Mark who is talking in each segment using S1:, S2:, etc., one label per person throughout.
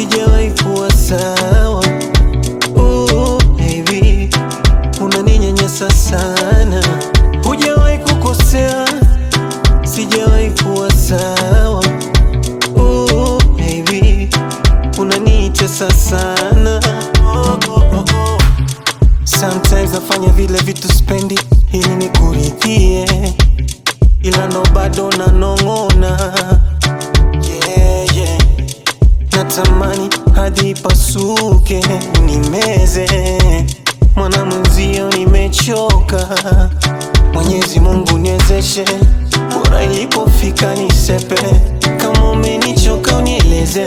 S1: sijawahi kuwa sawa. Oh, baby, unaninyanyasa sana, hujawahi kukosea, sijawahi kuwa sawa. Oh, baby, unanitesa sana. Oh, oh, oh, oh. Sometimes nafanya vile vitu spendi ili nikuridhie, ila ndo bado nanong'ona. Yeah, yeah. Natamani hadi pasuke nimeze, mwana mwenzio nimechoka. Mwenyezi Mungu niwezeshe, bora ilipofika nisepe. Kama umenichoka unieleze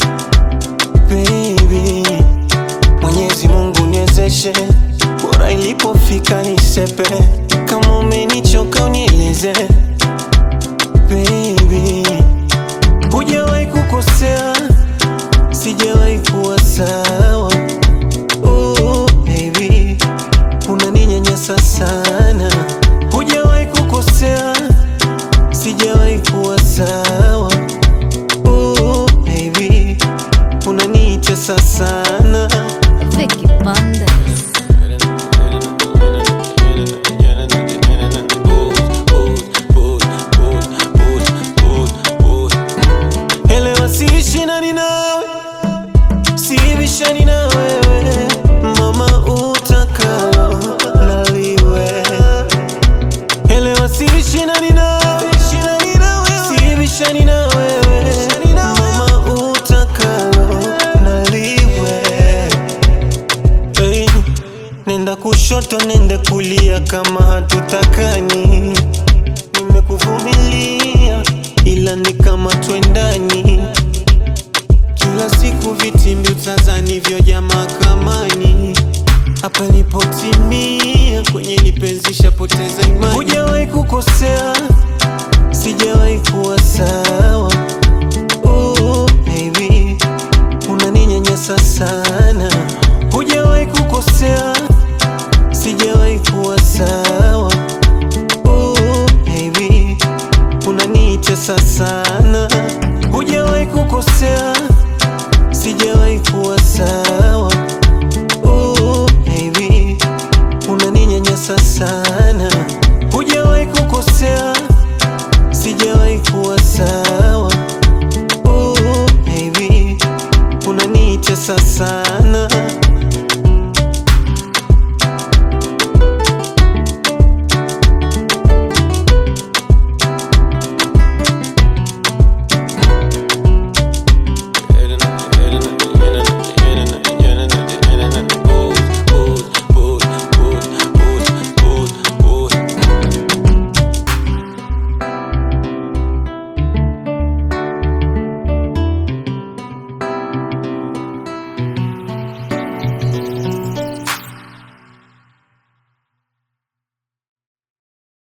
S1: baby Mwenyezi Mungu niwezeshe, bora ilipofika nisepe. Kama umenichoka unieleze baby, hujawahi kukosea, sijawahi kuwa sawa. Oh, baby, unaninyanyasa sana, hujawahi kukosea, sijawahi kuwa sawa. Oh, baby, unanitesa sana.
S2: Vicky Bandes.
S1: Elewa siishindani nawe, sibishani na wewe, mama utakalo naliwe. Elewa siishindani nawe, sibishani na wewe, mama utakalo naliwe. Hey, nenda kushoto, nenda kulia, kama hatutakani nimekuvumilia ila ni kama twendani kila siku vitimbi utazani vyo jamaa kamani